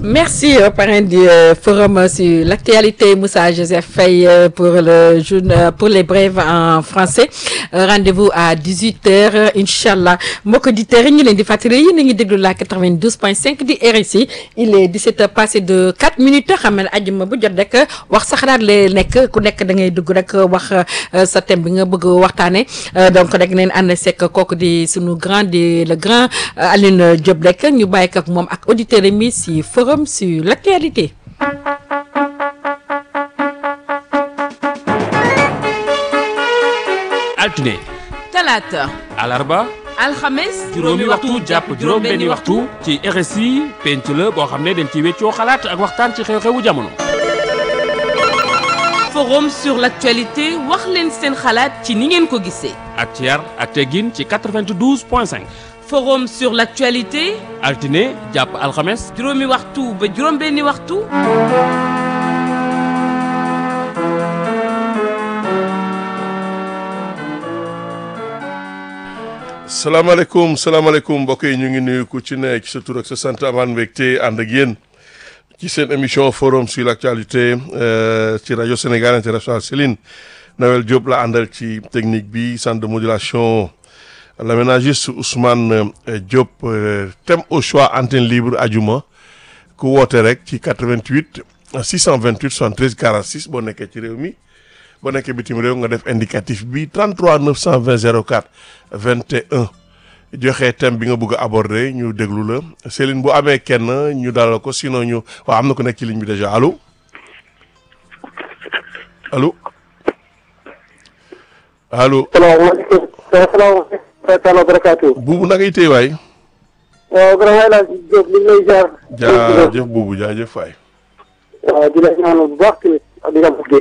Merci au parrain du euh, forum sur l'actualité Moussa Joseph Faye euh, pour le jour pour les brèves en français Euh, rendez-vous à 18h inchallah mbokk auditeurs yi ñu leen di fàttali yéen a ngi déglu la 92.5 di RSI il est 17h passé de 4 minutes xam ne àjjuma bu jot rek wax sa xalaat lay nekk ku nekk da ngay dugg rek wax euh, sa thème bi nga bëgg waxtaane Euh, donc rek neen ànd sekk kooku di sunu grand di le grand euh, Alioune Diop rek ñu bàyyi ko ak moom ak auditeurs yi mi si forum sur l'actualité altine talaata alarba alxames juróomi waxtu jàpp juróom benni waxtu ci RSI penc la boo xam ne dañ ci weccoo xalaat ak waxtaan ci xew-xewu jamono forum sur l'actualité wax leen seen xalaat ci ni ngeen ko gisee ak ci yar ak teggin ci 92 point 5 forum sur l'actualité altine jàpp alxames juróomi waxtu ba juróom benni waxtu salaamaaleykum salaamaaleykum mbokk yi ñu ngi nuyu ku ci ne ci sa tur ak sa sant amaan mbégte ànd ak yéen ci seen émission forum sur l'actualité euh, ci rajo Sénégal international Céline Noël Diop la àndal ci technique bi centre de modulation l'aménagiste Ousmane euh, Diop euh, thème au choix antenne libre ajuma ku woote rek ci 88 628 73 46 boo nekkee ci réew mi boo nekkee bitim réew nga def indicatif bi 33 920 04 21 joxe thème bi nga bëgg a aborder ñu déglu la Céline bu amee kenn ñu dalal ko sinon ñu waaw am na ko nekk ci ligne bi déjà allo allo allo salaamaaleykum salaamaaleykum wa taala barakaatu buubu naka yi tey waay waaw grand El Hadj Diop li ngi lay jaar jaajëf buubu jaajëf waay waaw di la ñaanal bu baax tamit ak di nga bëggee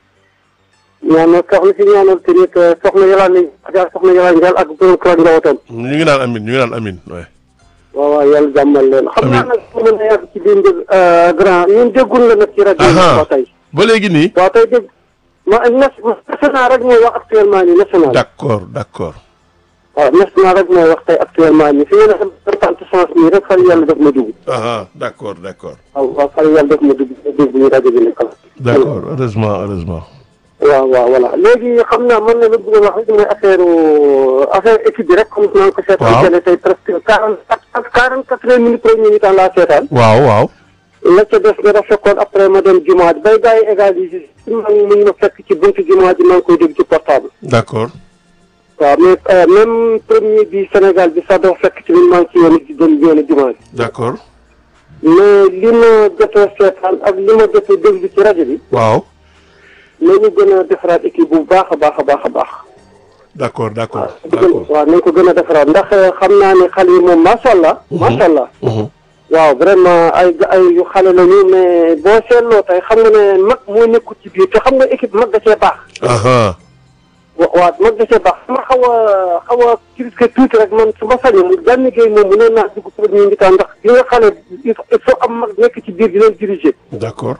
ñaanal soxna si ñaanal tamit soxna Yolande Ndiaye soxna Yolande Ndiaye ak borom kër ak njabootam ñu ngi naan amin ñu ngi naan amin waay waaw waaw yàlla jàmmal leen xam naa Amiin. nag su mën a yàgg ci biir njëg grand ñun déggul la nag ci rajo yi Aha. waaw tey ba léegi nii waaw tey dégg ma nas- national rek mooy wax actuellement nii national d'accord d'accord waaw national rek mooy wax tey actuellement nii fi nga ne xam importante chance nii rek far yàlla def ma dugg aha d'accord d'accord waaw waaw far yàlla def ma dugg dégg ñu rajo bi nekkal d'accord heureusement heureusement waaw waaw voilà léegi xam naa mën na la bëgg a wax rek mooy affaire affaire équipe bi rek comme maa ngi ko seetaan Waaw. télé tey presque quarante quatre quarante quatre minutes premier mi-temps laa seetaan waaw waaw la ca des nga rafetkoon après ma dem jumaa ji bay gars yi égaliser maa ngi mu ñu ma fekk ci buntu jumaa ji maa ngi koy dégg ci portable d'accord waaw mais euh, même premier bi Sénégal bi sax dafa fekk ci biir maa ngi ci yoonu ci dem yoonu jumaa ji d'accord mais li ma jot a seetaan ak li ma jot a déglu ci rajo bi waaw nañu gën a defaraat équipe bu baax a baax a baax a baax d'accord d'accord d'accord waaw nañ ko gën a defaraat ndax xam naa ne xale yi moom macha allah. macha allah. Mhm. waaw vraiment ay ay yu xale lañu mais boo seetloo tey xam nga ne mag moo nekkul ci biir te xam nga équipe mag da cee baax. aha wa waaw mag da cee baax su ma xaw a xaw a critiquer tuuti rek man su ma sañoon Gana Gueye moom mënoon naa dugg premier mi-temps ndax gi nga xale il faut il faut am mag nekk ci biir di leen diriger. d'accord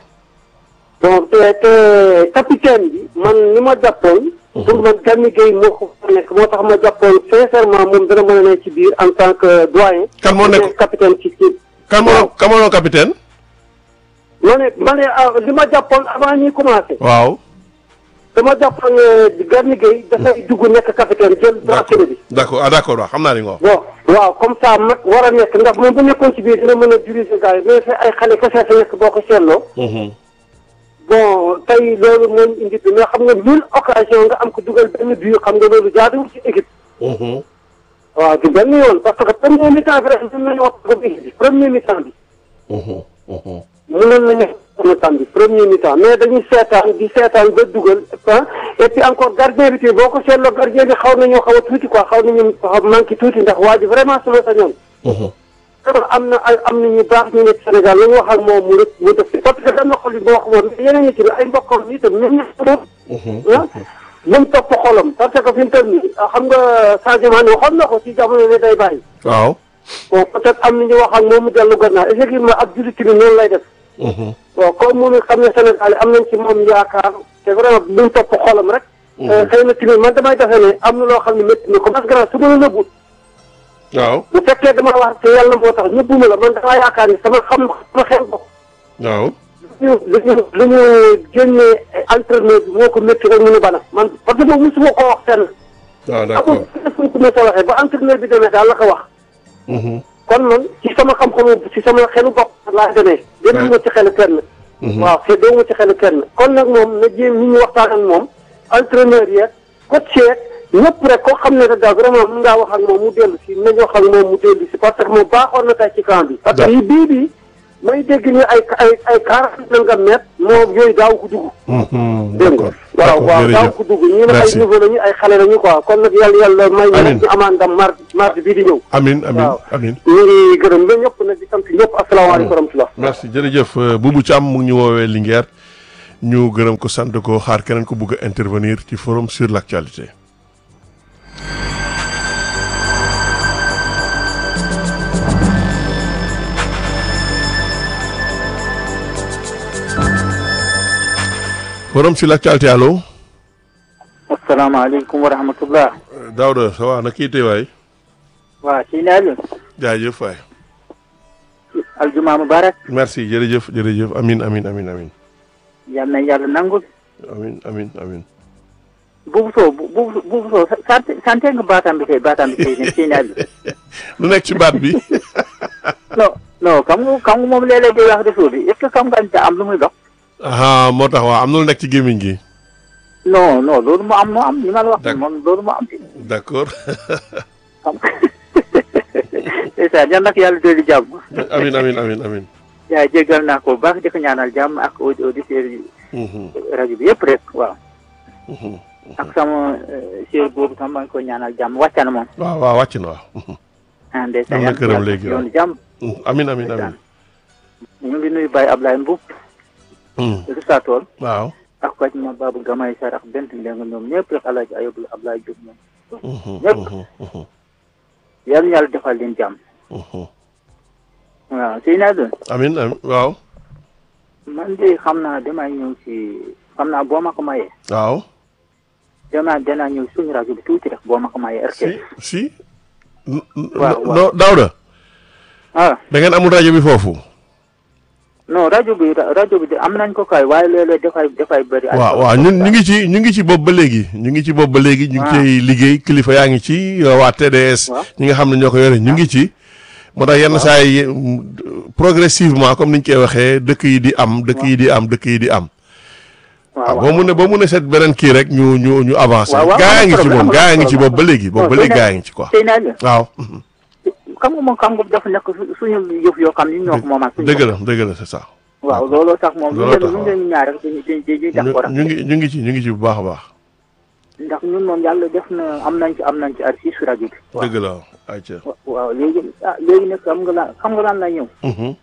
bon te te capitaine bi man ni ma jàppoon. pour man Gana Gueye moo ko fa nekk moo tax ma jàppoon sincèrement moom dana mën a nekk ci biir en tant que doyen. Kan moo nekk- capitaine ci ci. kan moo kan moo doon capitaine ma ne ma ne ah, li ma jàppoon avant ñuy commencé. waaw dama jàppoon ne Gana Gueye dafay dugg nekk capitaine jël bracelet bi. d'accord ah d'accord waaw xam naa li nga wax bon waaw comme ça mag war a nekk ndax moom bu nekkoon ci biir dina mën a diriger gars yi mais fi ay xale kese fi nekk boo ko seetloo. Mhm. bon tey loolu moo ñu indi bi mais xam nga mille occasion nga am ko dugal benn but xam nga loolu jaaduwul ci équipe. Mhm. waaw du benn yoon parce que premier mi-temps bi rek mën nañu wax ko équipe bi premier mi-temps bi. Mhm. Mhm. mënoon nañu wax mi-temps bi premier mi-temps mais dañuy seetaan di seetaan ba dugal ah et puis encore gardien bi tamit boo ko seetloo gardien bi xaw nañoo xaw a tuuti quoi xaw nañu xaw manqué tuuti ndax waa ji vraiment su ma sañoon. Mhm. vraiment am na ay am na ñu baax ñu nekk Sénégal la ñu wax ak moom mu rek mu def parce que dam na xol yi boo xamoon mais yeneen ñi tamit ay mbokkam yi itam ñoom ñëpp moom ah bu mu topp xolam parce que fi mu toll nii xam nga Sadio Mané waxoon na ko ci jamono ne day bàyyi waaw bon peut-être am na ñu wax ak moom mu dellu gannaaw effectivement ab jullit tamit noonu lay def Mhm. bon comme moom xam ne Sénégal am nañ ci moom yaakaar te vraiment bu mu topp xolam rek xëy na tamit man damay defe ne am na loo xam ne métti na ko parce que su ma la nëbbu waaw bu fekkee dama wax te yàlla moo tax ñëppuma la man damaa yaakaar ni sama xam sama xel bopp waaw lu ñu lu ñu lu ñu génnee entraîneur bi moo ko métti rek mu nu bana man parce que moom mosuma ko wax fenn waaw amul d'accord fuñ ko mos a waxee ba entraîneur bi demee daal la ko wax Mhm. kon man ci sama xam-xamu ci sama xelu bopp laa demee démul ma ci xelu kenn waaw te doo ma ci xelu kenn kon nag moom na jéem ñi ñu waxtaan ak moom entraîneur yeeg coach yeeg ñëpp rek koo xam ne rek daal vraiment mën ngaa wax ak moom mu dellu si nañ wax ak moom mu dellu si parce que moom baaxoon na tey ci camp bi parce que yi bii bii may dégg ni ay ay ay quarante nangam mètre moom yooyu daaw ko dugg Mhm. dégg nga d'accord waaw d'accord waaw daaw jërëjëf ko dugg ñii nag ay Merci. niveau lañu ay xale lañu quoi kon nag yàlla yàlla may ñu Amiin. rek ñu amaan ndam mardi mardi bii di ñëw amin amin waaw. amin ñu ngi gërëm ba ñëpp nag di sant ñëpp asalaamaaleykum wa rahmatulah merci jërëjëf euh, Boubou Thiam mu ngi ñu woowee Linguère ñu gërëm ko sant ko xaar keneen ko bëgg a intervenir ci forum sur l'actualité forum sur l'actualité allo asalaamaaleykum wa rahmatullah Euh, Daouda ça va na kii tey waay waa sëñ Aliou jaajëf waay aljuma mubarak merci jërëjëf jërëjëf amin amin amin amin yal na yàlla nangul amin amin amin buubu soo bu buubu buubu soo sant sante nga baatam bi tey baatam bi tey ne sëñ Aliou lu nekk ci baat bi non non xam nga xam nga moom léeg-léeg day wax réseau bi est ce que xam nga ne am lu muy dox ah moo tax waaw am na lu nekk ci gémmiñ gi non non loolu moo am moo am ni ma la wax D'accord. moom loolu moo am ci d'accord xam ndeysaan yal na ko yàlla dolli jàmm amin amin amin amin yaa jéggal naa ko bu baax di ko ñaanal jàmm ak audi- auditeurs yi Mhm, rajo bi yëpp rek waaw mhm. ak sama sœur boobu tam maa ngi koy ñaanal jàmm wàcca na moom waaw waaw wàcc na waaw Mhm, ah ndeysaan Am na yal na këram yàlla léegi, waaw. yoonu jàmm mhm. amin amin amin ñu ngi nuyu Baye Ablaye Mboub Mhm, Rissa Tool waaw ak Fatou ma Babou Gamay Sarr ak Bent Mbengue ñoom ñëpp rek El Hadj Ayoub Ablaye Diop ñoom Mhm, Ñëpp. mhm, mhm, yal na yàlla defal leen jàmm mhm. waaw sëy naa doon amin amin waaw man de xam naa damay ñëw si xam naa boo ma ko mayee waaw danaa danaa ñëw suñu rajo bi tuuti rek boo ma ko mayee si RTS si N- n- Waaw, waaw. no Daouda ah da ngeen amul rajo bi foofu non rajo bi ra- rajo bi de am nañ ko kay waaye léeg-léeg dafay dafay bëri ay waaw waaw ñun ñu ngi ci ñu ngi ci bopp ba léegi ñu ngi ci bopp ba léegi ñu ngi Ah. ciy liggéey kilifa yaa ngi ci waa TDS Waaw. ñi nga xam ne ñoo ko yore ñu ngi ci moo tax yenn saa yi mm, progressivement comme ni ñu koy waxee dëkk yi di am dëkk yi di am dëkk yi di am waaw boo mun ne boo mun ne seet beneen kii rek ñu ñu ñu avancé waaw, waaw, gaa yaa amul ngi ci problème, moom amul gaa yaa ngi ci problème. bopp ba léegi bopp ba Non, léegi sëy gaa na- yaa ngi ci quoi sëy naa doon waaw xam nga moom xam nga dafa nekk su- suñu yëf yoo xam ni ñoo ko moomal suñu dëgg la dëgg la c'est ça waaw looloo tax moom lu Looloo tax, leen lu leen ñaar rek dañuy dañuy dañuy ñu d'accord ñu ngi ñu ngi ci ñu ngi ci bu baax a baax ndax ñun moom yàlla def na am nañ ci am nañ ci artiste su rajo bi. waaw dëgg la ayca wa- waaw léegi ah léegi nag xam nga lan xam nga lan la ñëw Mhm.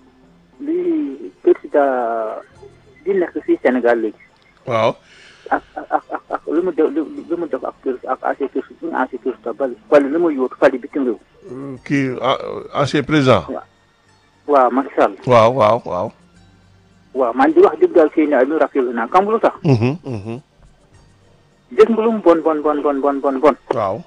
li président di nekk fii Sénégal léegi waaw ak ak ak ak ak lu mu def lu lu mu def ak touriste ak ancien touriste suñu ancien touriste bali wala lu mu yóotu fali bitim réew kii ah, ancien président waaw Macky Sall waaw waaw waaw waaw man di wax dëgg daal fii ne lu rafetlu naa xam nga lu tax Mhm, mhm. gis nga lu mu bon bon bon bon bon bon bon waaw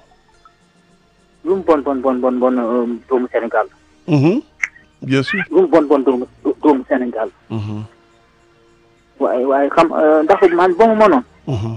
lu mu bon bon bon bon bon euh, doomu Sénégal Mhm. bien sûr lu mu bon bon doomu doomu Sénégal Mhm, waaye waaye xam euh, ndax man ba mu mënoon mhm,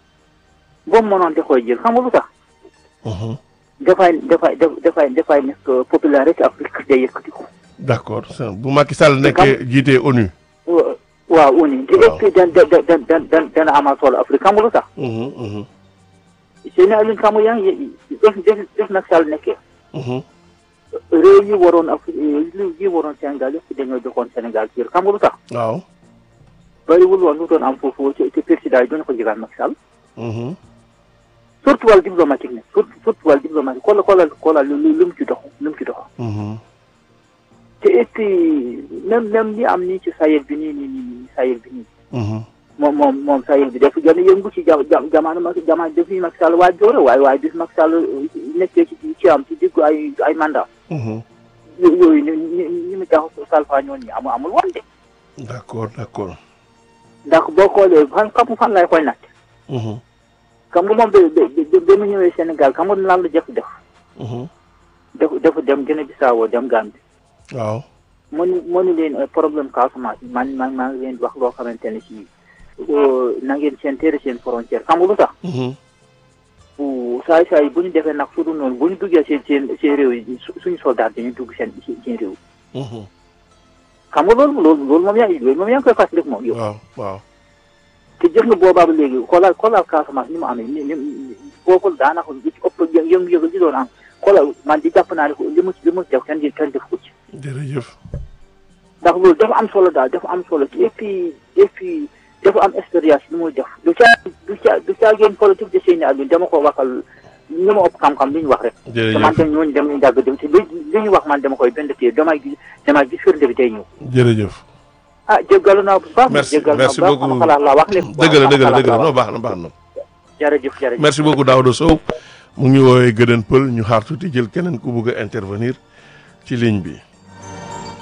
ba mu mënoon da koy jël xam nga lu tax mhm. dafay dafay dafay dafay nekk popularité Afrique day yëkkati ko d'accord c'est- bu Macky Sall nekkee jiite ONU wa- waaw uni te Waaw. et puis dan dan dan dan dan dana amal solo Afrique xam nga lu tax Mhm, mhm, seen alin xam nga yaa ngi def def def nag Sall nekkee mhm. réew yi waroon Afrique réew yi waroon Sénégal yëpp dañoo joxoon Sénégal ci xam nga lu tax waaw bariwul woon lu doon am foofu ci ci président yi doon ko jigal Macky Sall Mhm, surtout wàllu diplomatique ne surtout surtout wàllu diplomatique xoolal xoolal xoolal lu lu lu mu ci dox lu mu ci dox mhm. te et puis même même li am nii ci Sahel bi nii nii nii nii Sahel bi nii Mhm. moom moom moom Sahel bi dafa gën a yëngu ci jam jam jamono Macky jamono depuis Macky Sall waa joore waaye waaye bis Macky Sall nekkee ci ci am ci diggu ay ay mandat Mhm. yo- yooyu ni ni ni mu tax salfa ñoon ñi amul amul woon de d'accord d'accord ndax boo xoolee fan xam fan lay koy natt Mhm, xam nga moom ba ba ba ba mu ñëwee Sénégal xam nga lan la jëf def mhm. dafa dafa dem gën a bisaawoo dem Gambie waaw mënu mënu leen problème Casamance man man maa ngi leen di wax loo xamante ne si na ngeen seen tere seen frontière xam nga lu tax saay saay bu ñu defee nag su dul noonu bu ñu duggee seen seen seen réew yi suñu soldat dañuy dugg seen seen réew xam nga loolu loolu loolu moom yaa loolu moom yaa ngi koy fàttali moom yow waaw waaw te jëf nga boobaa ba léegi xoolal xoolal Casamance ni mu amee ni ni foofu daanaka li ci ëpp yëngu-yëngu ji doon am xoolal man di jàpp naa ne li mu li mu def kenn kenn def ko ci jërëjëf ndax loolu dafa am solo daal dafa am solo et puis et puis dafa am expérience bi muy def du caa du caa du caa génn politique de Seyni Aliou dama ko waxal ñu ma ëpp xam-xam li ñu wax rek. te man jërëjëf de ñooñu dem nañu dàgg dem te li li ñu wax man dama koy benn téye damay gis damay gis firnde bi day ñëw. jërëjëf ah jéggalu naa bu baax. Merci, jéggalu naa merci bu baax beaucoup. sama xalaat laa wax lépp. dëgg la dëgg la dëgg la waaw non baax na baax na jërëjëf jërëjëf. merci beaucoup Daouda Sow mu ngi woowee Gëdën Pël ñu xaar tuuti jël keneen ku bëgg a intervenir ci ligne bi